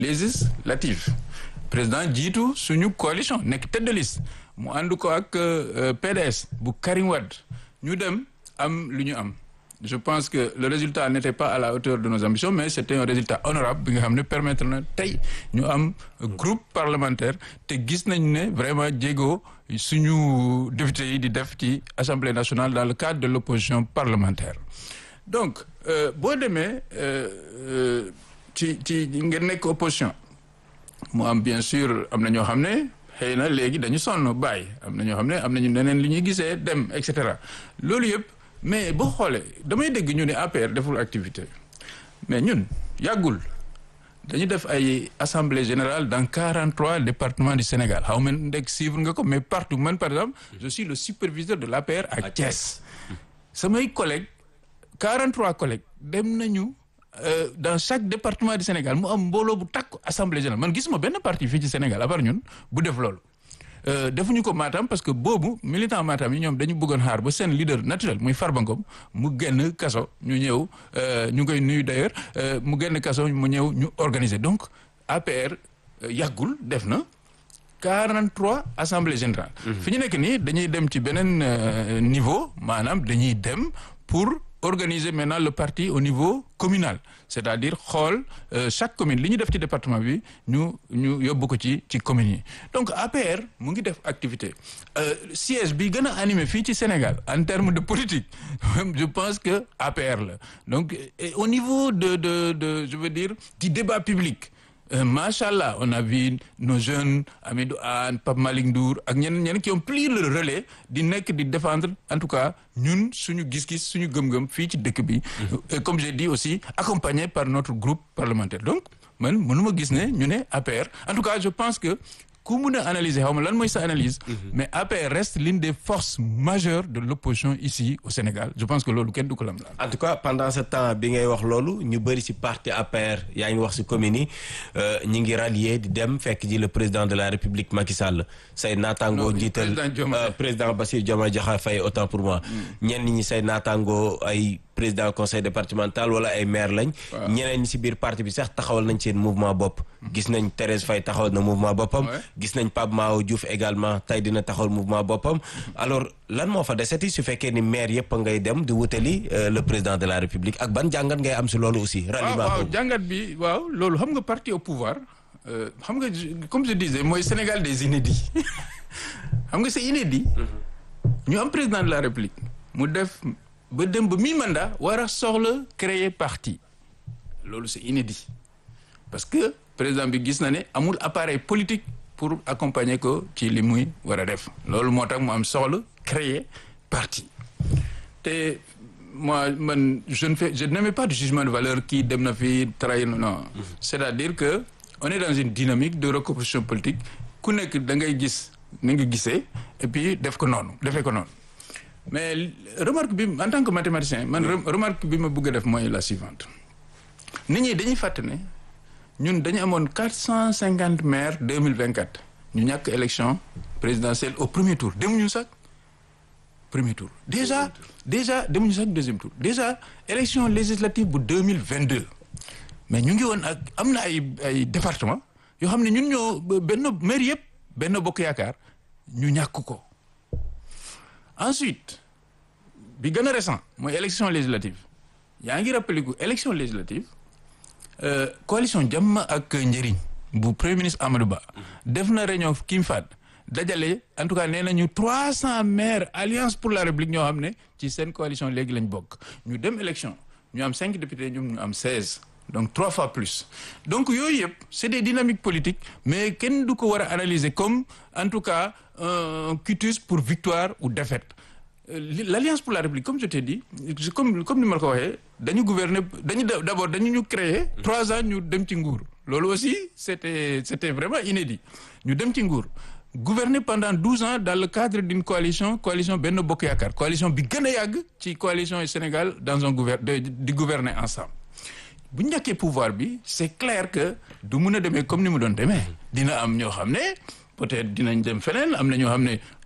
législatives président jiitu suñu coalition nekk tête de liste mu ànd ko ak PDS bu Karim Wade ñu dem am lu ñu am je pense que le résultat n'était pas à la hauteur de nos ambitions mais c'était un résultat honorable bi nga xam ne permettre na tey ñu am groupe parlementaire te gis nañ ne vraiment jéego suñu député yi di def ci assemblée nationale dans le cadre de l'opposition parlementaire donc boo demee ci ci ngeen nekk opposition mu am bien sûr am na ñoo xam ne xëy na léegi dañu sonn bàyyi am na ñoo xam ne am nañu neneen li ñuy gisee dem et cetera loolu yëpp mais boo xoolee damay dégg ñu ne APR deful activité mais ñun yàggul dañu def ay assemblée générale dans quarante trois départements du Sénégal xaw ma ndeg suivre nga ko mais partout man par exemple je suis le superviseur de l'APR à Thiès samay collègues quarante trois collègues dem nañu dans chaque département du Sénégal mu am mbooloo bu takk assemblée générale man gisuma benn parti fii ci Sénégal à part ñun bu def loolu defuñu ko Matam parce que boobu militant Matam yi ñoom dañu bëggoon xaar ba seen leader naturel muy Farba Ngom mu génn kaso ñu ñëw ñu ngi koy nuyu d'ailleurs mu génn kaso mu ñëw ñu organiser donc APR yàggul def na 43 assemblée générale fi ñu nekk nii dañuy dem ci beneen niveau maanaam dañuy dem pour organiser maintenant le parti au niveau communal c'est-à-dire xool chaque commune li ñu def ci département bi ñu ñu yóbbu ko ci ci communes yi donc APR mu ngi def activité siège bi gën a animé fii ci Sénégal en termes de politique je pense que APR la donc au niveau de de de je veux dire du débat public Euh, machallah on a vu nos jeunes Amidou Anne Pape Malick Ndour ak ñeneen ñeneen qui ont pris le relais di nekk di défendre en tout cas ñun suñu gis-gis suñu gëm-gëm fii ci dëkk bi. et comme j'ai dit aussi accompagné par notre groupe parlementaire donc man mënuma gis ne ñu ne APR en tout cas je pense que ku mun a analyser xaw ma lan mooy sa analyse. mais APR reste l'une des forces majeures de l'opposition ici au Sénégal je pense que loolu kenn du ko lam en tout cas pendant ce temps bi ngay wax loolu ñu bëri ci parti APR yaa ngi wax ci commune yi ñu ngi rallier di dem fekk ji le président de la République Macky Sall say naataangoo jiital président Bassirou Diomaye Diakhar Faye autant pour moi ñenn ñi say naataangoo ay président conseil départemental wala ay maire lañ ñeneen ñi ci biir parti bi sax taxawal nañ seen mouvement bopp gis nañ Thérèse Faye taxawal na mouvement boppam gis nañ Pape Mao Diouf également tey dina taxawal mouvement boppam alors lan moo fa deseti su fekkee ni maire yëpp ngay dem di wutali le président de la république ak ban jàngat ngay am ci loolu aussi ralliement waaw jàngat bi waaw loolu xam nga parti au pouvoir xam nga comme je disais mooy Sénégal des inédits xam nga c'est inédit ñu am président de la république mu def ba dem ba mi mandat war a soxla créer parti loolu c'est inédit parce que président bi gis na ne amul appareil politique pour accompagner ko ci li muy war a def loolu moo tax mu am soxla créer parti te moi man je ne fais je n'émets pas de jugement de valeur kii dem na fi trahir non c'est-à-dire que on est dans une dynamique de recomposition politique ku nekk da ngay gis ni nga gisee et puis def ko noonu defee ko noonu mais remarque bi en tant que mathématicien man remarque bi ma bëgg a def mooy la suivante nit ñi dañuy fàtte ne ñun dañu amoon quatre cent cinquante maires deux mille vingt quatre ñu ñàkk élection présidentielle au premier tour demuñu sax premier tour déjà déjà demuñu sax deuxième tour déjà élection législative bu deux mille vingt deux mais ñu ngi woon ak am na ay ay département yoo xam ne ñun ñoo benn maire yëpp benn bokk yaakaar ñu ñàkk ko ensuite bi gën a récent mooy élection législative yaa ngi rappelé ko élection législative coalition jàmm ak njëriñ bu premier ministre Amadou Ba def na réunion Kim Fad dajale en tout cas nee nañu trois cent maires alliance pour la république ñoo xam ne ci seen coalition léegi lañ bokk ñu dem élection ñu am cinq députés ñoom ñu am seize donc trois fois plus donc yooyu yëpp c'est des dynamiques politiques mais kenn du ko war a analyser comme en tout cas un quitus pour victoire ou défaite l'alliance pour la république comme je t'ai dit comme comme ni ma la ko waxee dañu gouverner dañu d'abord dañu ñu créer trois ans ñu dem ci nguur loolu aussi c'était c'était vraiment inédit ñu dem ci nguur gouverner pendant douze ans dans le cadre d'une coalition coalition Benno Bokk Yaakaar coalition bi gën a yàgg ci coalition yi Sénégal dans un gouver di gouverner ensemble bu ñàkkee pouvoir bi c'est clair que du mun a demee comme ni mu doon demee dina am ñoo xam ne peut-être dinañ dem feneen am na ñoo xam ne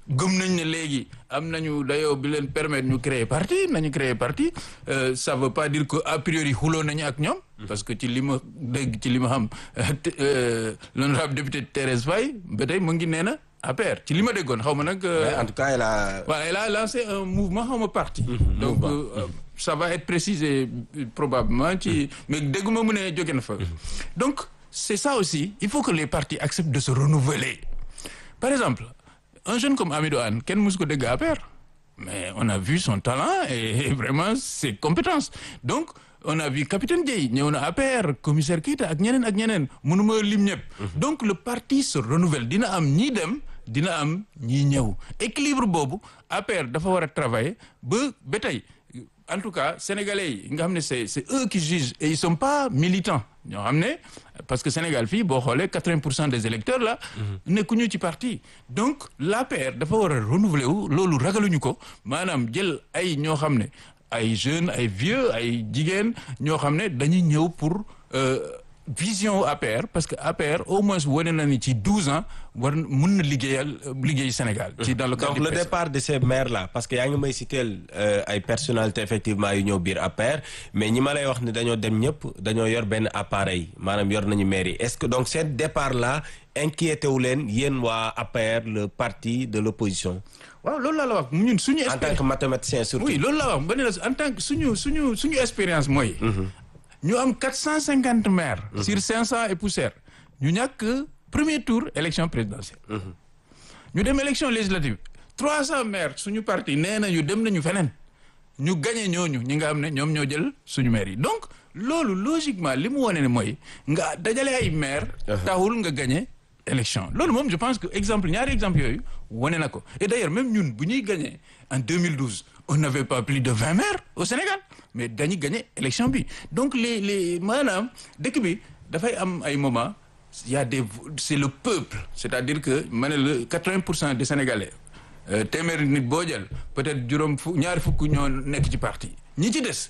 gëm nañ ne léegi am nañu dayoo bi leen permettre ñu créer parti nañu créer parti ça veut pas dire que a priori xuloo nañu ak ñoom parce que ci li ma dégg ci li ma xam l'honorable député Thérèse Faye ba tey mu ngi nee na APR ci li ma déggoon xaw ma nag en tout cas elle a voilà elle a lancé un mouvement xaw ma parti donc ça va être précisé probablement ci mais dégguma mu ne jóge na fa donc c'est ça aussi il faut que les partis acceptent de se renouveler par exemple un jeune comme Amidou Anne kenn musu ko dégg APR mais on a vu son talent et vraiment ses compétences donc on a vu capitaine Dieye ñëw na APR commissaire Keita ak ñeneen ak ñeneen mënuma lim ñëpp donc le parti se renouvelle dina am ñii dem dina am ñii ñëw équilibre boobu APR dafa war a travailler ba ba tey en tout cas sénégalais yi nga xam ne c'est c'est eux qui jugent et ils sont pas militants ñoo xam ne parce que Sénégal fii boo xoolee quatre-vingts pour cent des électeurs là nekkuñu ci parti donc l'APR dafa war a renouveler wu loolu ragaluñu ko maanaam jël ay ñoo xam ne ay jeunes ay vieux ay jigéen ñoo xam ne dañuy ñëw pour vision APR parce que APR au moins wane na ni ci douze ans war mun na liggéeyal liggéey Sénégal. ci dans le cadre donc le départ de ces maires là parce que yaa ngi may citer ay personnalités effectivement yu ñëw biir APR mais ñi ma lay wax ni dañoo dem ñëpp dañoo yor benn appareil maanaam yor nañu maire yi est-ce que donc ce départ là inquiété wu leen yéen waa APR le parti de l'opposition waaw loolu laa la wax ñun suñu. en tant que mathématicien surtout. oui loolu laa wax ba ne la en tant que suñu suñu suñu expérience mooy. ñu am quatre cent cinquante maires. sur cinq cent et poussière. ñu ñàkk premier tour élection présidentielle. ñu dem élection législative trois cent maires suñu parti nee na ñu dem nañu feneen. ñu gagné ñooñu ñi nga xam ne ñoom ñoo jël suñu maires yi donc loolu logiquement li mu wane ne mooy nga dajale ay maires. taxul nga gagné élection loolu moom je pense que exemple ñaari exemple yooyu wane na ko et d'ailleurs même ñun bu ñuy gagné en 2012 on n'avait pas plus de vingt maires au Sénégal mais dañuy gagné élection bi donc les les maanaam dëkk bi dafay am ay moments il y a des c'est le peuple c'est-à-dire que ma ne la quatre-vingts pour cent des Sénégalais téeméeri nit boo jël peut-être juróom fu ñaari fukk ñoo nekk ci parti ñi ci des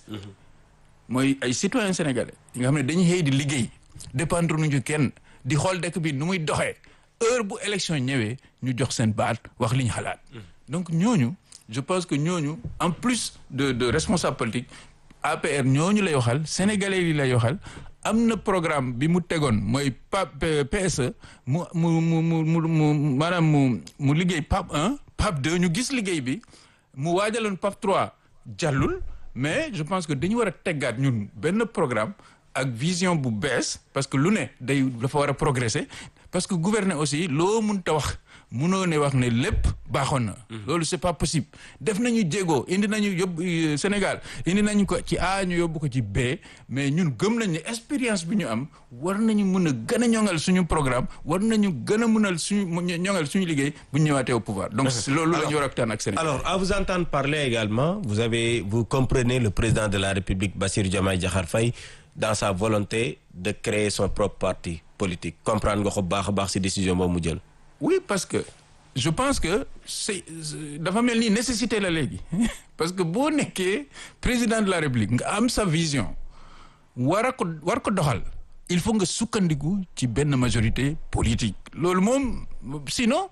mooy ay citoyens sénégalais yi nga xam ne dañuy xëy di liggéey dépendre nuñu kenn di xool dëkk bi nu muy doxee heure bu élection ñëwee ñu jox seen baat wax li ñu xalaat donc ñooñu je pense que ñooñu en plus de de responsable politique APR ñooñu lay waxal sénégalais yi lay waxal am na programme bi mu tegoon mooy PAP PSE mu mu mu mu mu maanaam mu mu liggéey PAP 1 PAP 2 ñu gis liggéey bi mu waajaloon PAP 3 jàllul mais je pense que dañu war a teggaat ñun benn programme ak vision bu bees parce que lu ne day dafa war a progresser parce que gouverner aussi loo mënta wax mënoo ne wax ne lépp baaxoon na. loolu c'est pas possible def nañu jéego indi nañu yóbbu Sénégal indi nañu ko ci A ñu yóbbu ko ci B mais ñun gëm nañ ne expérience bi ñu am war nañu mën a gën a ñoŋal suñu programme war nañu gën a mënal suñu ñoŋal suñu liggéey bu ñu ñëwaatee au pouvoir. donc loolu la ñu war a waxtaan ak Sénégal. alors à vous entendre parler également vous avez vous comprenez le président de la République Bassirou Diomaye Diakhar Faye dans sa volonté de créer son propre parti politique comprendre nga ko baax a baax ci décision boobu mu jël. oui parce que je pense que c'est dafa mel ni nécessité la léegi parce que boo nekkee président de la République nga am sa vision war a ko war ko doxal il faut nga sukkandiku ci benn majorité politique loolu moom sinon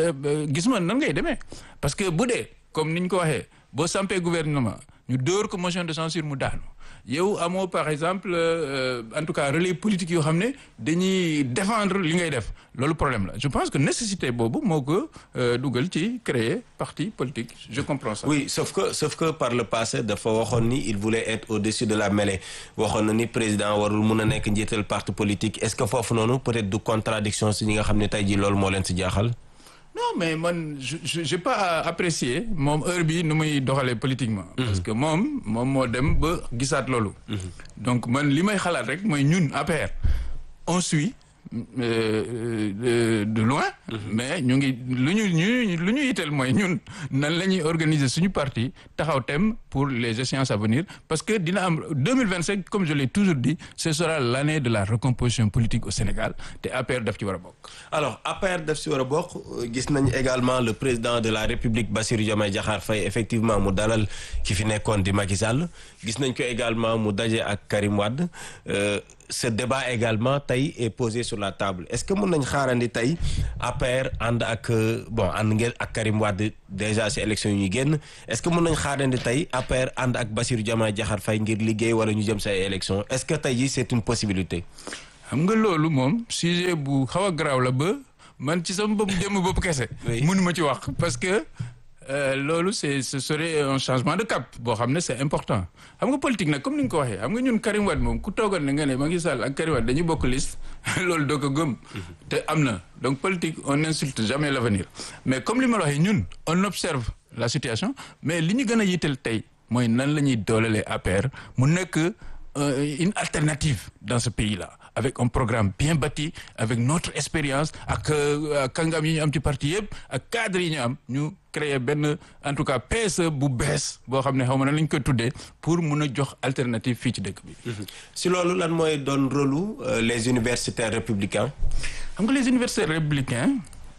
gis ma nan ngay demee parce que bu dee comme ni ñu ko waxee boo sampee gouvernement ñu dóor ko motion de censure mu daanu yow amoo par exemple en tout cas relais politique yoo xam ne dañuy défendre li ngay def loolu problème la je pense que nécessité boobu moo ko dugal ci créer parti politique je comprends ça. oui sauf que sauf que par le passé dafa waxoon ni il voulait être au-dessus de la mêlée waxoon na ni président warul mun a nekk njiital parti politique est-ce que foofu noonu peut-être du contradiction si ñi nga xam ne tey jii loolu moo leen si jaaxal. non mais man je j'ai pas apprécié moom heure bi nu muy doxalee politiquement. parce que moom moom moo dem ba gisaat loolu. donc man li may xalaat rek mooy ñun APR on suit de de loin. mais ñu ngi lu ñu ñu lu ñu yitteel mooy ñun nan la ñuy organiser suñu parti taxaw thème pour les échéances à venir parce que dina am 2025 comme je l'ai toujours dit ce sera l'année de la recomposition politique au Sénégal te APR daf ci war a bokk. alors APR daf ci war a bokk gis nañ également le président de la République Bassirou Diomaye Diakhar Faye effectivement mu dalal ki fi nekkoon di Macky Sall gis nañ ko également mu daje ak Karim Wade ce débat également tey est posé sur la table est-ce que mën nañ xaarandi tey APR ànd ak bon ànd ngeen ak Karim Wade déjà ci élection yi ñuy génn est-ce que mën nañ xaarandi tey APR ànd ak Bassirou Diomaye Diakhar Faye ngir liggéey wala ñu jëm ci ay élection est-ce que tey jii c'est une possibilité. xam nga loolu moom sujet bu xaw a garaaw la ba man ci sama bopp jëmm bopp kese. mënuma ci wax parce que. loolu c'est ce serait un changement de cap boo xam ne c'est important xam nga politique nag comme ni nga ko waxee xam nga ñun Karim Wade moom ku toogoon ne nga ne Macky Sall ak Karim Wade dañuy bokk liste loolu doo ko gëm te am na donc politique on n'insulte jamais l'avenir mais comme li ma la waxee ñun on observe la situation mais li ñu gën a yitteel tey mooy nan la ñuy doolelee APR mu nekk une alternative dans ce pays-là avec un programme bien bâti avec notre expérience ak kàngam yi ñu am ci parti yëpp ak cadre yi ñu am ñu créer benn en tout cas PSE bu bees boo xam ne xaw ma na lañ koy tuddee pour mun a jox alternative fii ci dëkk bi. si loolu lan mooy doon rôle les universitaires républicains. xam nga les universitaires républicains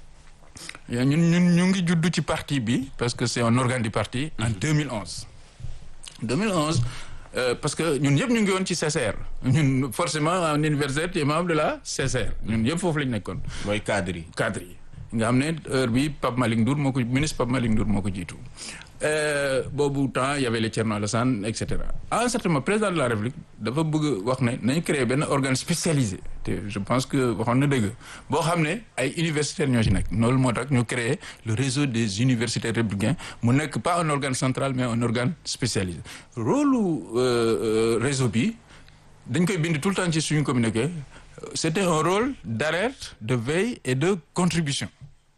ñun ñun ñu ngi juddu ci parti bi parce que c'est un organe du parti. en 2011. 2011. Euh, parce que ñun yëpp ñu ngi woon ci CCR ñun forcément en université tu es membre de la CCR ñun yëpp foofu la ñu nekkoon. mooy cadre yi. cadre yi nga xam ne heure bi Pape Malick Ndour moo ko ministre Pape Malick Ndour moo ko jiitu boobu temps y avait les Thierno Alassane et cetera à un certain moment président de la République dafa bëgg wax ne nañu créer benn organe spécialisé te je pense que waxoon na dëgg boo xam ne ay universitaires ñoo ci nekk loolu moo tax ñu créer le réseau des universitaires républicains mu nekk pas un organe central mais un organe spécialisé rôle euh, réseau bi dañ koy bind tout le temps ci suñu communiqué c'était un rôle d'alerte de veille et de contribution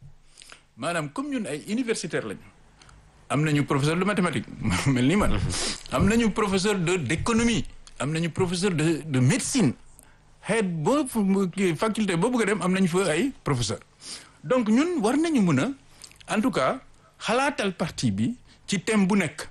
maanaam comme ñun ay universitaires lañu am nañu professeur de mathématiques mel ni man am nañu professeur de d'économie am nañu professeur de de médecine xeet boo faculté boo bëgg a dem am nañu fa ay professeur donc ñun war nañu mën a en tout cas xalaatal parti bi ci thème bu nekk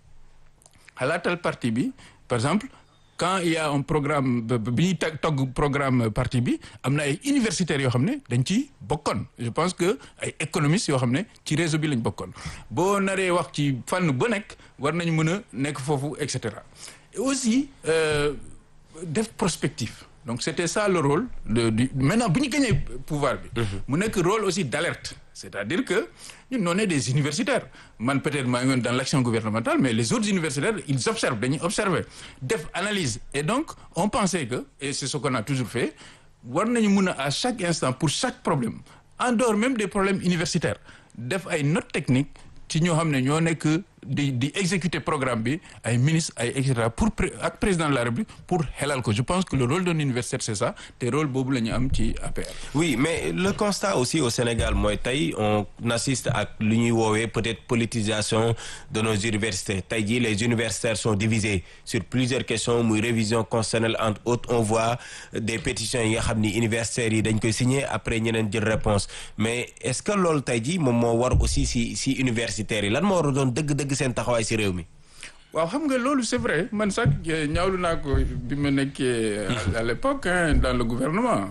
xalaatal parti bi par exemple quand il y a un programme bi ñuy togg programme parti bi am na ay universitaires yoo xam ne dañ ci bokkoon je pense que ay économistes yoo xam ne ci réseau bi lañ bokkoon boo naree wax ci fànn ba nekk war nañ mën a nekk foofu et cetera et aussi euh, def prospective donc c'était ça le rôle de du maintenant bu ñu gagné pouvoir bi mu nekk rôle aussi d'alerte c'est-à-dire que ñun on est des universitaires man peut-être maa ngi woon dans l'action gouvernementale mais les autres universitaires ils observent dañuy observer def analyse et donc on pensait que et c'est ce qu'on a toujours fait war nañu mun a à chaque instant pour chaque problème en dehors même des problèmes universitaires def ay notes techniques ci ñoo xam ne ñoo nekk di di exécuter programme bi ay ministres ay et cetera pour ak président de la République pour xelal ko je pense que le rôle d'un universitaire c'est ça te rôle boobu la ñu am ci APR. oui mais le constat aussi au Sénégal mooy tey on assiste ak lu ñuy woowee peut-être politisation de nos universités tey jii les universitaires sont divisés sur plusieurs questions muy révision constitutionnelle entre autres on voit des pétitions yi nga xam ni universitaires yi dañ koy signer après ñeneen jël réponse mais est-ce que loolu tey jii moom moo war aussi si si universitaires yi lan moo war a doon dëgg-dëgg seen taxawaay ci réew mi. waaw xam nga loolu c'est vrai man sax ñaawlu naa ko bi ma nekkee à l'époque dans le gouvernement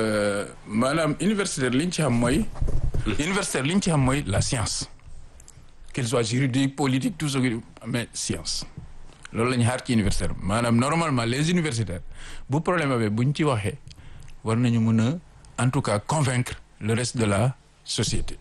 maanaam universitaire li ñu ci xam mooy. universitaire li ñu ci xam mooy la science. qu'il soit juridique politique tout ce que mais science. loolu la ñu xaar ci universitaire maanaam normalement les universitaires bu problème amee bu ñu ci waxee war nañu mën a en tout cas convaincre le reste de la société.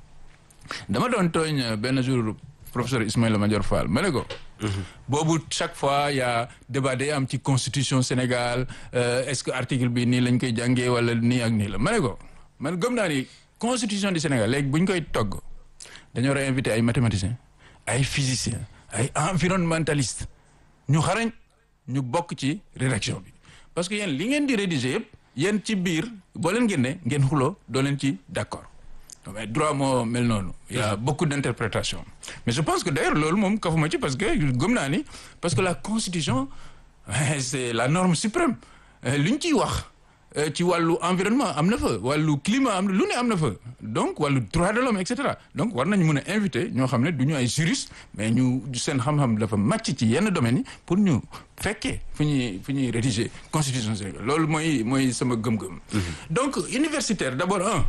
dama doon tooñ benn jour. professeur Ismaïla Madior Fall ma ne ko boobu chaque fois y a débat day am ci constitution Sénégal euh, est-ce que article bi nii lañ koy jàngee wala nii ak nii la ma ne ko man gëm naa ni constitution du Sénégal léegi bu ñu koy togg dañoo war a invité ay mathématiciens ay physiciens ay environnementalistes ñu xarañ ñu bokk ci rédaction bi parce que yéen li ngeen di rédiger yëpp yéen ci biir boo leen génnee ngeen xuloo doo leen ci d'accord mais droit moo mel noonu il y a beaucoup d'interprétations mais je pense que d'ailleurs loolu moom kafuma ci parce que gëm naa ni parce que la constitution c'est la norme suprême li ñu ciy wax ci wàllu environnement am na fa wàllu climat am na lu ne am na fa donc wàllu droit de l'homme et cetera donc war nañu mën a inviter ñoo xam ne du ñu ay juristes mais ñu seen xam-xam dafa màcc ci yenn domaines yi pour ñu fekkee fu ñuy fu ñuy rédiger constitution Sénégal loolu mooy mooy sama gëm-gëm donc universitaire d'abord un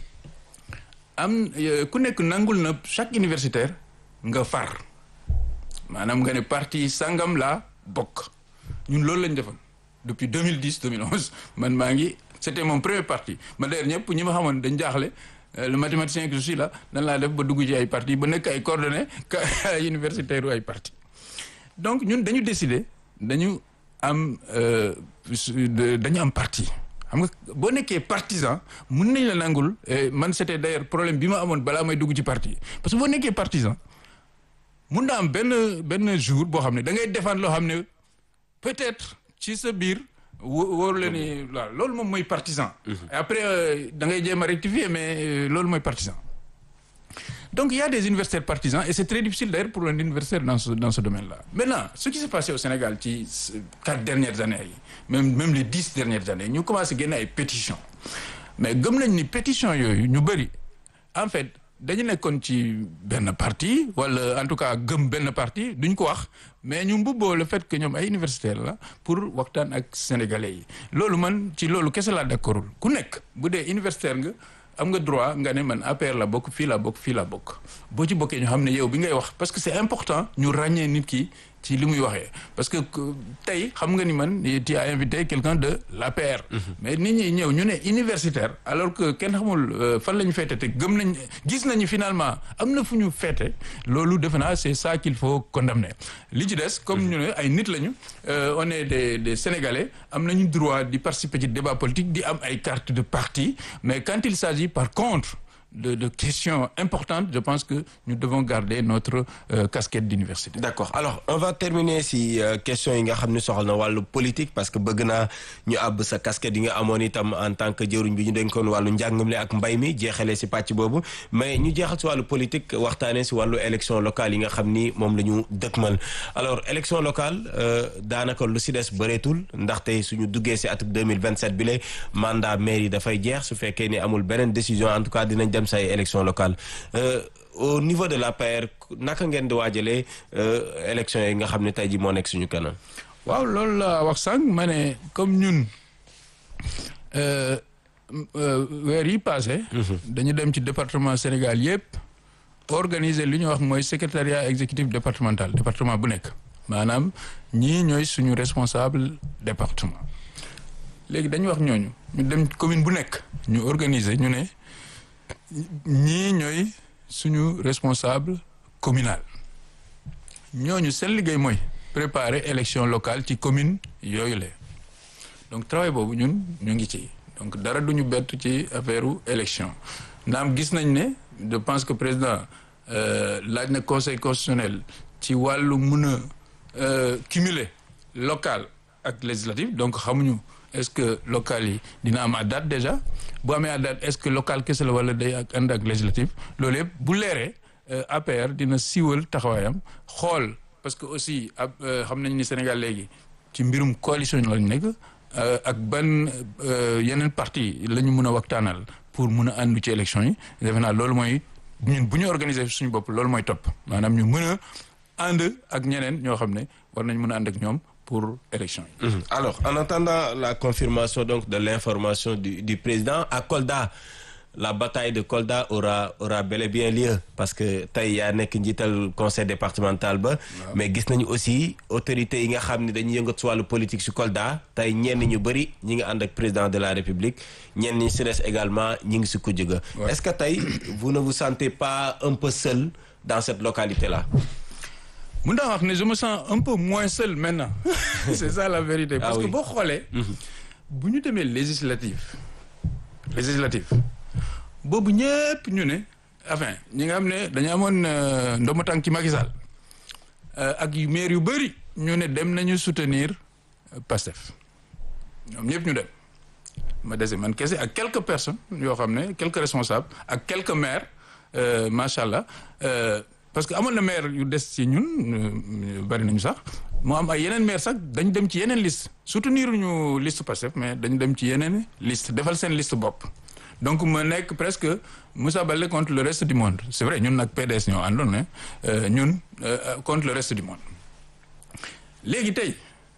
am ku nekk nangul na chaque universitaire nga far maanaam nga ne parti sangam la bokk ñun loolu lañ defoon depuis 2010 2011 man maa ngi c'était mon premier parti ma d'ailleurs ñëpp ñi ma xamoon dañ jaaxle le mathématicien que je suis là nan laa def ba dugg ci ay parti ba nekk ay coordonnées ay universitaires ay parti donc ñun dañu décider dañu am dañu am parti xam nga boo nekkee partisan mun nañ la nangul man c'était d'ailleurs problème bi ma amoon balaa may dugg ci parti parce que boo nekkee partisan mun na am benn benn jour boo xam ne da ngay défendre loo xam ne peut-être ci sa biir wóoru la ni waaw loolu moom mooy partisan après da ngay jéem a rectifier mais loolu mooy partisan donc il y a des universitaires partisans et c'est très difficile d'ailleurs pour un universitaire dans ce dans ce domaine-là maintenant ce qui s'est passé au Sénégal ci quatre dernières années yi même même les dix dernières années ñu commencé génne ay pétitions mais gëm nañ ni pétitions yooyu ñu bëri en fait dañu nekkoon ci benn parti wala en tout cas gëm benn parti duñ ko wax mais ñu mbubboo le fait que ñoom ay universitaires la pour waxtaan ak sénégalais yi loolu man ci loolu kese laa d'accordul ku nekk bu dee universitaire nga am nga droit nga ne man APR la bokk fii la bokk fii la bokk boo ci bokkee ñu xam ne yow bi ngay wax parce que c'est important ñu ràññee nit ki ci li muy waxee parce que tey xam nga ni man tu as invité quelqu'un de l'APR mais nit ñi ñëw ñu ne universitaire alors que kenn xamul fan la ñu féete te gëm nañ gis nañu finalement am na fu ñu féete loolu defe naa c'est ça qu'il faut condamner li ci des comme ñu ne ay nit lañu on est des des sénégalais am nañu droit di participer ci débat politique di am ay carte de parti mais quand il s'agit par contre de de questions importantes je pense que nous devons garder notre euh, casquette d'université. D'accord alors on va terminer si euh, questions yi nga xam ne soxal na wàllu politique parce que bëgg naa ñu àbb sa casquette yi nga amoon itam en tant que jëruñ bi ñu dénkoon wàllu njàngale ak mbay mi jeexalee si pàcc boobu mais ñu jeexal si wàllu politique waxtaanee si wàllu élection locale yi nga xam ni moom la ñu dëkkmal alors élection locale euh, daanaka lu si des bëreetul ndaxte suñu duggee si atum 2027 bi la mandat maire yi dafay jeex su fekkee ni amul beneen décision en tout cas dinañ dem say élection locale euh, au niveau de l'APR naka ngeen di waajalee euh, élection yi nga xam ne tey ji moo nekk suñu kanam waaw loolu la wax sànq ma ne comme ñun weer yi passé dañu dem ci département Sénégal yépp organiser li ñu wax mooy secrétariat exécutif départemental département bu nekk maanaam ñii ñooy suñu responsable département léegi dañu wax ñooñu ñu dem commune bu nekk ñu organiser ñu ne ñii ñooy suñu responsable communal ñooñu seen liggéey mooy préparer élection locale ci commune yooyu la donc travail boobu ñun ñu ngi ci donc dara duñu bett ci affaire élection naam gis nañ ne je pense que président laaj na conseil constitutionnel ci wàllu mun a cumuler local ak législatif donc xamuñu est-ce que local yi dina am à date déjà bu amee à date est-ce que local kese la wala day ak ànd ak législatif loolu yëpp bu leeree APR dina siiwal taxawaayam xool parce que aussi ab xam nañ ni Sénégal léegi ci mbirum coalition lañ nekk ak ban yeneen parti la ñu mën a waxtaanal pour mun a àndu ci élection yi defe naa loolu mooy ñun bu ñu organiser suñu bopp loolu mooy topp maanaam ñu mën a ànd ak ñeneen ñoo xam ne war nañ mën a ànd ak ñoom pour élection yi. Mmh. Alors, en attendant la confirmation donc de l'information du, du président à Kolda, la bataille de Kolda aura aura bel et bien lieu parce que tey yaa nekk njiital conseil départemental ba. mais gis nañu aussi autorités yi nga xam ne dañuy yëngat si wàllu politique si Kolda tey ñenn ñu bëri ñi nga ànd ak président de la République ñenn ñi si des également ñi ngi si kujj ga. est-ce que tey vous ne vous sentez pas un peu seul dans cette localité-là. mun naa wax ne je me sens un peu moins seul maintenant c'est ça la vérité parce ah oui. que boo xoolee bu ñu demee législative législative boobu ñëpp ñu ne enfin ñi nga xam ne dañu amoon ndomu tànk ci Macky Sall ak yu maire yu bëri ñu ne dem nañu soutenir Pastef ñoom ñëpp ñu dem ma dese man kese ak quelques personnes yoo xam ne quelques responsables ak quelques maires macha allah parce que amoon na maire yu des ci ñun bari nañu sax moo am ay yeneen maire sax dañ dem ci yeneen liste soutenir ñu liste Pastef mais dañ dem ci yeneen liste defal seen liste bopp donc ma nekk presque Moussa Baldé contre le reste du monde c'est vrai ñun nag PDS ñoo àndoon ne ñun contre le reste du monde léegi tey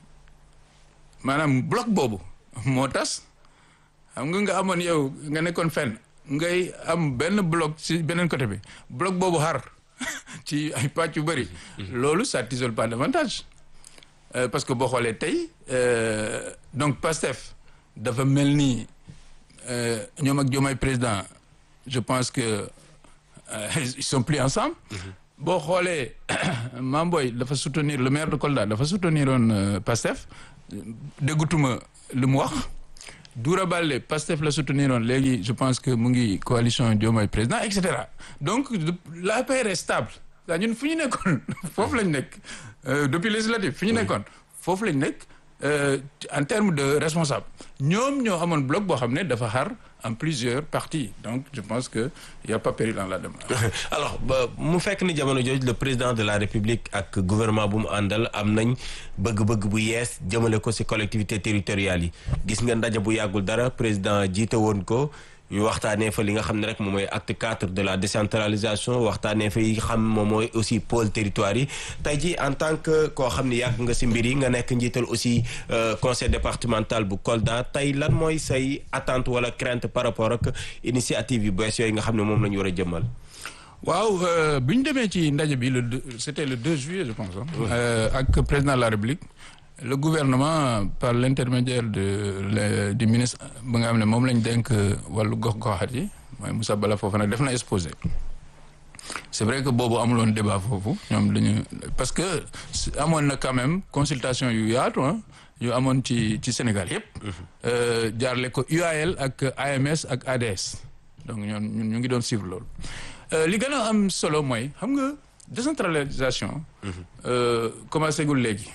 maanaam bloc boobu moo tas xam nga nga amoon yow nga nekkoon fenn ngay am benn bloc ci beneen côté bi bloc boobu xar ci ay pàcc yu bëri loolu ça t'isole pas davantage parce que boo xoolee tey donc Pastef dafa mel ni ñoom ak Diomaye président je pense que ils sont plus ensemble. boo xoolee Mamboy dafa soutenir le maire de Kolda dafa soutenir woon Pastef déggutuma lu mu wax Doura Baldé Pastef la soutenir woon léegi je pense que mu ngi coalition Diomaye président et cetera donc l'APR est stable daa ñun fu ñu nekkoon foofu lañ nekk depuis législative fi ñu nekkoon foofu lañ nekk en termes de responsable ñoom ñoo amoon bloc boo xam ne dafa xar en plusieurs parties donc je pense que y a pas péril en la démarche. alors mu fekk ni jamono jooju le président de la république ak gouvernement bu mu àndal am nañ bëgg-bëgg bu yees jëmale ko ci collectivités territoriales yi gis nga ndaje bu yàggul dara président jiite woon ko. ñu waxtaanee fa li nga xam ne rek moom mooy acte quatre de la décentralisation waxtaanee fa yi xam moom mooy aussi pôle territoire yi tey ji en tant que koo xam ne yàgg nga ci mbir yi nga nekk njiital aussi conseil départemental bu Kolda tey lan mooy say attente wala crainte par rapport ak initiative yu bees yooyu nga xam ne moom la ñu war a jëmmal. waaw bi ñu demee ci ndaje bi le c'était le 2 juillet je pense ak président de la République. le gouvernement par l'intermédiaire de du ministre ba nga xam ne moom lañ denk wàllu gox-goxaat yi mooy Moussa Bala Fofana def na exposé c'est vrai que boobu amuloon débat foofu ñoom dañu parce que amoon na quand même consultation yu yaatu yu amoon ci ci Sénégal yëpp jaarle ko UAL ak AMS ak ADS donc ñoon ñun ñu ngi doon suivre loolu li gën a am solo mooy xam nga décentralisation commencé gul léegi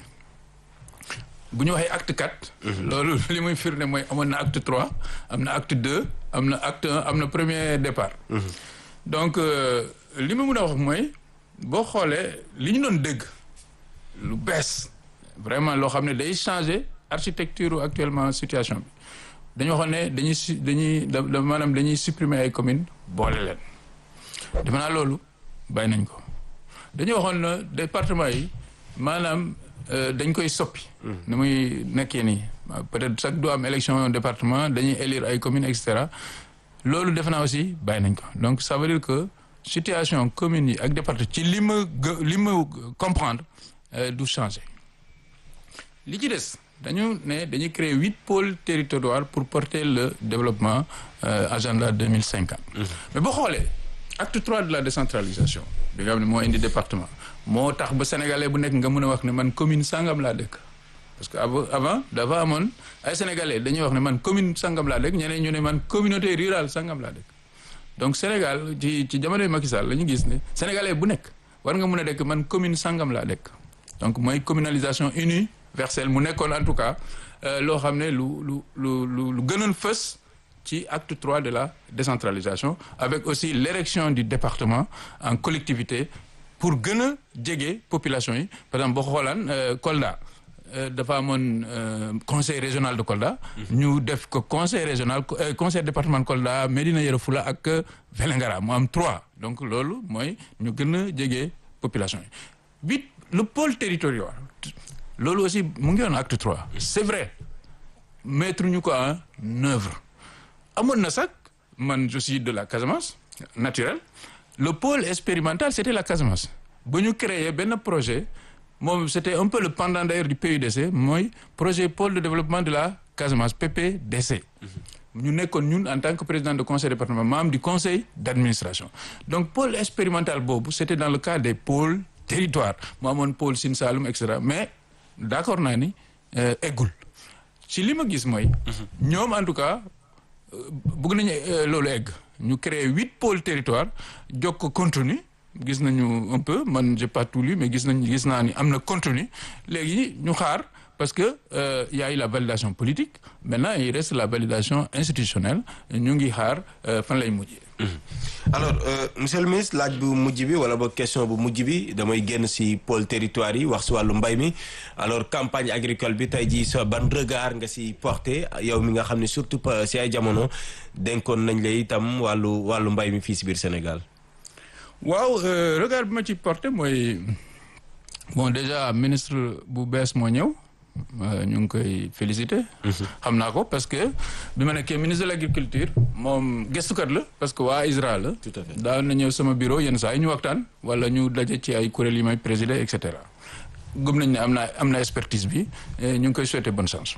bu ñu waxee acte quatre. loolu li muy firnde mooy amoon na acte trois am na acte deux am na acte un am na premier départ. donc li ma mën a wax mooy boo xoolee li ñu doon dégg lu bees vraiment loo xam ne day changer architecture actuellement situation bi dañu waxoon ne dañuy su dañuy da maanaam dañuy supprimer ay communes boole leen. defe naa loolu bàyyi nañ ko dañu waxoon na département yi maanaam. dañ koy soppi. ni muy nekkee nii peut-être chaque du am élection département dañuy élire ay communes et cetera loolu defe naa aussi bàyyi nañ ko donc ça veut dire que situation communes yi ak département ci li ma li ma comprendre du changer. li ci des dañu ne dañuy créer huit pôles territoriaux pour porter le développement agenda deux mille cinquante. mais boo xoolee acte trois de la décentralisation bi nga xam ne moo indi département. moo tax ba sénégalais bu nekk nga mën a wax ne man commune sangam laa dëkk parce que avant dafa amoon ay sénégalais dañuy wax ne man commune sangam laa dëkk ñeneen ñu ne man communauté rurale sangam laa dëkk donc Sénégal ci ci jamonoy Macky Sall la ñu gis ne sénégalais bu nekk war nga mën a dëkk man commune sangam laa dëkk donc mooy communalisation universelle mu nekkoon en tout cas loo xam ne lu lu lu lu lu gënoon fës ci acte trois de la décentralisation avec aussi l'érection du département en collectivité pour gën a jege population yi par exemple boo xoolaan Kolda dafa amoon conseil régional de Kolda. ñu def ko conseil régional conseil département Kolda Médina Yoro Foulah ak Vélingara mu am trois donc loolu mooy ñu gën a jege population yi. bi le pôle territorial loolu aussi mu ngi woon acte trois. c'est vrai mettre ñu ko en œuvre amoon na sax man je suis de la Casamance naturel. le pôle expérimental c'était la Casamance ba ñu créé benn projet moom c'était un peu le pendant d'ailleurs du PUDC mooy projet pôle de développement de la Casamance PPDC ñu nekkoon ñun en tant que président de conseil départemental membre du conseil d'administration donc pôle expérimental boobu c'était dans le cadre des pôles territoires mu amoon pôle Sine Saloum et cetera mais d'accord naa ni eggul ci li ma gis mooy ñoom en tout cas bëgg nañu loolu egg ñu créé huit pôles territoire jox ko contenu gis nañu un peu man j'ai pas tout lu mais gis nañ gis naa ni am na contenu léegi ñu xaar parce que euh, y a eu la validation politique maintenant il reste la validation institutionnelle ñu ngi xaar fan lay mujjee. alors euh, monsieur le ministre laaj bu mujj bi wala boog question bu mujj bi damay génn ci pôle territoire yi wax ci wàllu mbay mi alors campagne agricole bi tey jii sa ban regard nga ci porté yow mi nga xam ne surtout ci ay jamono dénkoon nañ la itam wàllu wàllu mbay mi fii ci biir Sénégal. waaw euh, regard bi ma ci porté mooy bon déjà ministre bu bees moo ñëw. ñu ngi koy féliciter. xam naa ko parce que bi ma nekkee ministre de l'agriculture moom gëstukat la parce que waa ISRA la. tout à fait daan na ñëw sama bureau yenn saa yi ñu waxtaan wala ñu daje ci ay kuréel yi may présider et cetera. gëm nañ ne am na am na expertise bi ñu ngi koy souhaiter bonne chance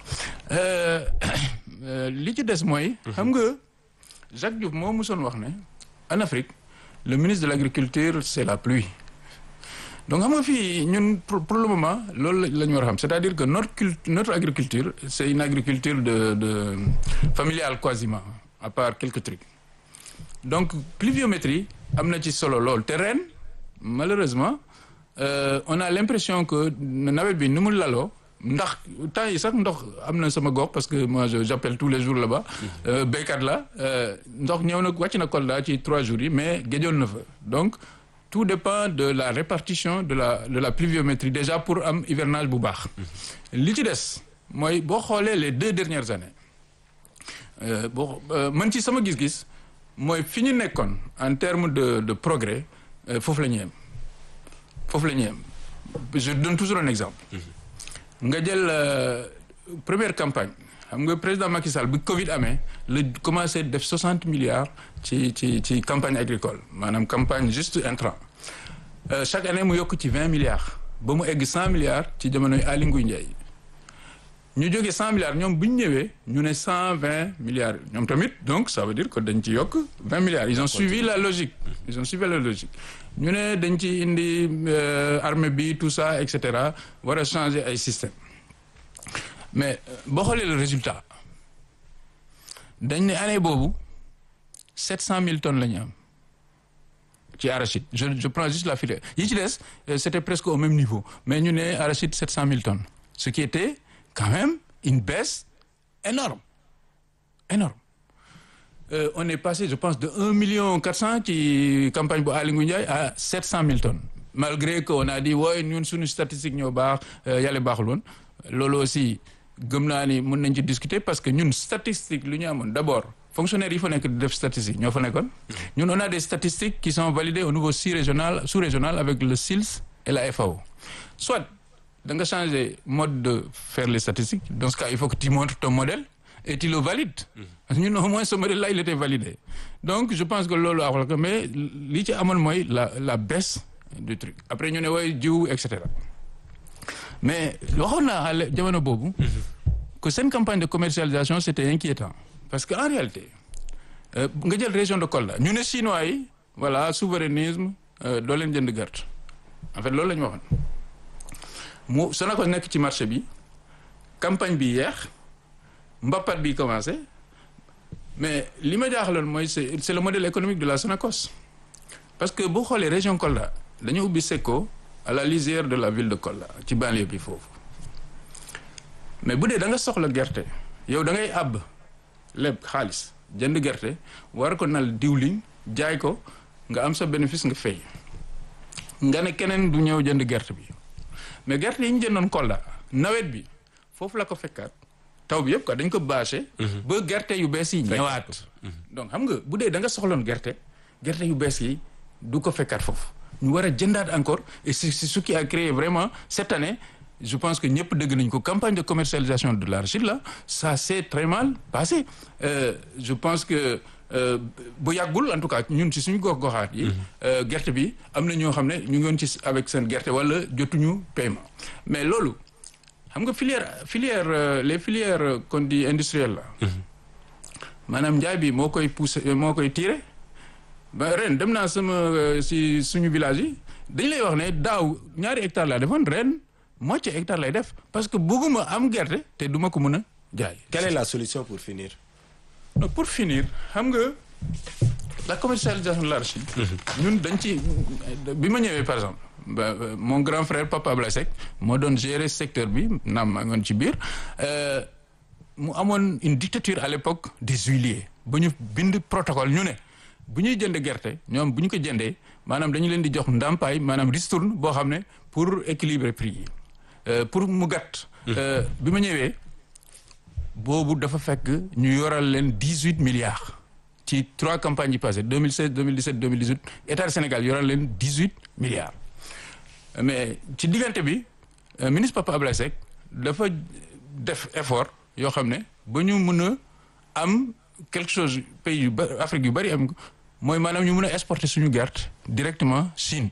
li ci des mooy. xam nga Jacques Diouf moo musoon wax ne en Afrique le ministre de l'agriculture c'est la pluie. donc xam nga fii ñun pour le moment loolu la ñu war a xam c'est-à-dire que notre culte notre agriculture c'est une agriculture de de familiale quasiment à part quelques trucs donc pluviométrie am na ci solo lool te ren malheureusement euh, on a l'impression que nawet bi ni mu laloo ndax temps yi sax ndox am na sama gox parce que moi j'appelle tous les jours là-bas euh, béykat la ndox ñëw na wàcc na Kolda ci trois jours yi mais géjoon na fa donc tout dépend de la répartition de la de la pluviométrie déjà pour am hivernage bu baax li ci des mooy boo xoolee les deux dernières années boo man ci sama gis-gis mooy fi ñu nekkoon en termes de de progrès foofu la ñu yem foofu la ñu yem je donne toujours un exemple nga jël première campagne xam nga président Macky Sall bi Covid amee la commencé def soixante milliards ci ci ci campagne agricole maanaam campagne juste intrant chaque année mu yokk ci vingt milliards ba mu egg cent milliards ci jamonoy Aly Ngouille Ndiaye ñu jógee cent milliards ñoom bu ñu ñëwee ñu ne cent vingt milliards ñoom tamit donc ça veut dire que dañ ci yokk vingt milliards ils ont suivi la logique ils ont suivi la logique ñu ne dañ ci indi armée bi tout ça et cetera war a changer ay système mais boo xoolee le résultat dañ ne année boobu sept cent mille tonnes la ñu am ci arachide je je prends juste la filière yi ci des c'était presque au même niveau mais ñu ne arachide sept cent mille tonnes ce qui était quand même une baisse énorme énorme euh, on est passé je pense de un million quatre cent ci campagne bu Aly Ngouille Ndiaye à sept cent mille tonnes malgré que on a dit wooy ñun suñu statistique ñoo baax yàlla baaxul woon loolu aussi gëm naa ni mën nañ ci discuter parce que ñun statistique lu ñu amoon d'abord fonctionnaires yi fa nekk di def statistique ñoo fa nekkoon ñun on a des statistiques qui sont validées au niveau sous-régional sous-régional avec le SILS et la FAO soit da nga changer mode de faire les statistiques dans ce cas il faut que tu montres ton modèle et tu le valides parce que ñun au moins ce modèle là il était validé donc je pense que loolu axul ko mais li ci amoon mooy la la baisse du truc après ñu ne way jiw et cetera mais waxoon naa jamono boobu que seen campagne de commercialisation c'était inquiétant parce que en réalité nga jël région de Kolda ñu ne chinois yi voilà souverainisme doo leen jënd gerte en fait loolu la ñu waxoon mu Sonacos nekk ci marché bi campagne bi yeex mbappat bi commencé mais li ma jaaxaloon mooy c'est c'est le modèle économique de la Sonacos parce que boo xoolee région Kolda dañu ubbi Secco à la lisière de la ville de Kolda ci banlieue bi foofu mais bu dee da nga soxla gerte yow da ngay àbb leb xaalis jënd gerte war ko nal diwliñ jaay ko nga am sa bénéfice nga fay nga ne keneen du ñëw jënd gerte bi mais gerte yi ñu jëndoon Kolda nawet bi foofu la ko fekkaat taw bi yëpp quoi dañ ko bâché. ba gerte yu bees yi ñëwaat. donc xam nga bu dee da nga soxloon gerte gerte yu bees yi du ko fekkaat foofu ñu war a jëndaat encore et c'est ce qui a créé vraiment cette année je pense que ñëpp dégg nañ ko campagne de commercialisation de l'arachide là ça s'est très mal passé euh, je pense que bu yàggul en tout cas ñun ci suñu gox goxaat yi gerte bi am na ñoo xam ne ñu ngi woon ci avec seen gerte wala jotuñu paiement mais loolu xam nga filière filière les filières qu'on dit industrielles la maanaam njaay bi moo koy pousser moo koy tirer ba ren dem naa sama si suñu village yi dañ lay wax ne daaw ñaari hectares laa defoon ren moitié hectare lay def parce que bëgguma am gerte te duma ko mën a jaay. quelle est la solution pour finir. non pour finir xam nga la commercialisation de l'arachide. ñun dañ ci bi ma ñëwee par exemple. Bah, mon grand frère Papa Ablaye Seck moo doon gérer secteur bi naam maa ngoon ci biir mu amoon une dictature à l'époque des huiliers ba ñu bind protocole ñu ne bu ñuy jënd gerte ñoom bu ñu ko jëndee maanaam dañu leen di jox ndàmpaay maanaam ristourne boo xam ne pour équilibrer prix yi pour mu gàtt. bi ma ñëwee boobu dafa fekk ñu yoral leen dix huit milliards ci trois campagnes yi passées deux mille seize deux mille dix sept deux mille dix huit état du Sénégal yoral leen dix huit milliards. mais ci diggante bi ministre Papa Ablaye Seck dafa def effort yoo xam ne ba ñu mën a am quelque chose pays yu bari Afrique yu bari am mooy maanaam ñu mën a exporter suñu gerte directement Chine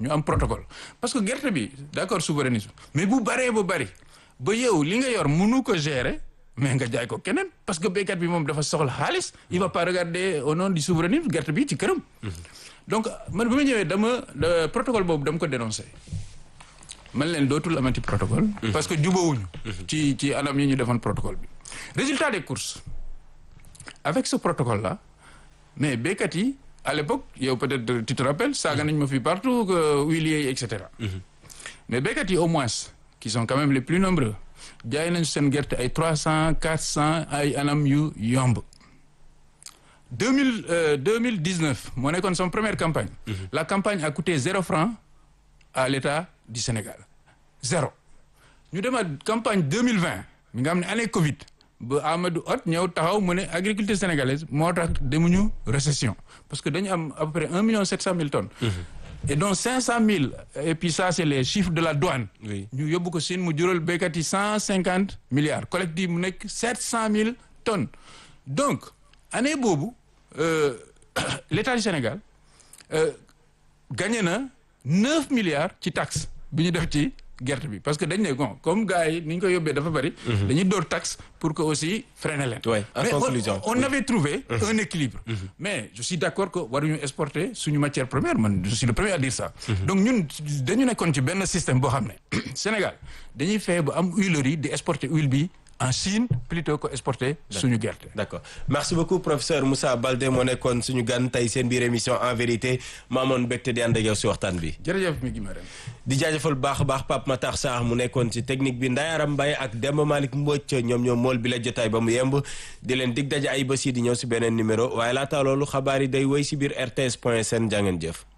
ñu am protocole parce que gerte bi d'accord souverainisme mais bu baree ba bari ba yow li nga yor mënu ko gérer mais nga jaay ko keneen parce que béykat bi moom dafa soxla xaalis il va pas regarder au nom du souverainisme gerte bi ci këram donc man bi ma ñëwee dama protocole boobu dama ko dénoncé man leen dootul amati protocole parce que jubawuñu ci ci anam yi ñu defoon protocole bi résultat des courses avec ce protocole là mais béykat yi à l'époque yow peut-être tu te rappelles saaga nañ ma fi partout que huiliers yi et cetera mais béykat yi au moins qui sont quand même les plus nombreux jaay nañ seen gerte ay trois cent quatre cent ay anam yu yomb deux mille deux mille dix-neuf moo nekkoon son première campagne la campagne a coûté zéro franc à l'État du Sénégal zéro ñu demaat campagne deux mille vingt mi nga xam ne année Covid ba Amadou Hott ñëw taxaw mu ne agriculture sénégalaise moo tax demuñu récession parce que dañu am à peu près un million sept cent mille tonnes et donc cinq cent mille et puis ça c'est les chiffres de la douane ñu yóbbu ko Chine mu jural béykat yi cent cinquante milliards collectif mu nekk sept cent mille tonnes donc année boobu euh, l'État du Sénégal euh, gagné na neuf milliards ci taxe bi ñu def ci gerte bi parce que dañ ne bon comme gars yi ni ñu ko yóbbee dafa bari. dañuy door taxe pour que aussi freiner leen. oui en mais conclusion on, on avait trouvé un équilibre. mais je suis d'accord que waruñu exporter suñu matière première man je suis le premier à dire ça. donc ñun dañu nekkoon ci benn système boo xam ne Sénégal dañuy fexe ba am huilerie di exporter huile bi. en Chine plutôt que exporter suñu gerte. d'accord merci beaucoup professeur Moussa Baldé moo nekkoon suñu gan tey seen biir émission en vérité maamoon mbégte di ànd ak yow si waxtaan bi. jërëjëf mi ngi ma di jaajëfal baax a baax Pape Matar Sarr mu nekkoon ci technique bi Ndayaram Mbaye ak Demba Malick Mbodj ñoom ñoom mool bi la jotaay ba mu yemb di leen dig daje ay bés yi di ñëw si beneen numéro waaye laata loolu xabaar yi day woy si biir RTS point sn jàngeen jëf.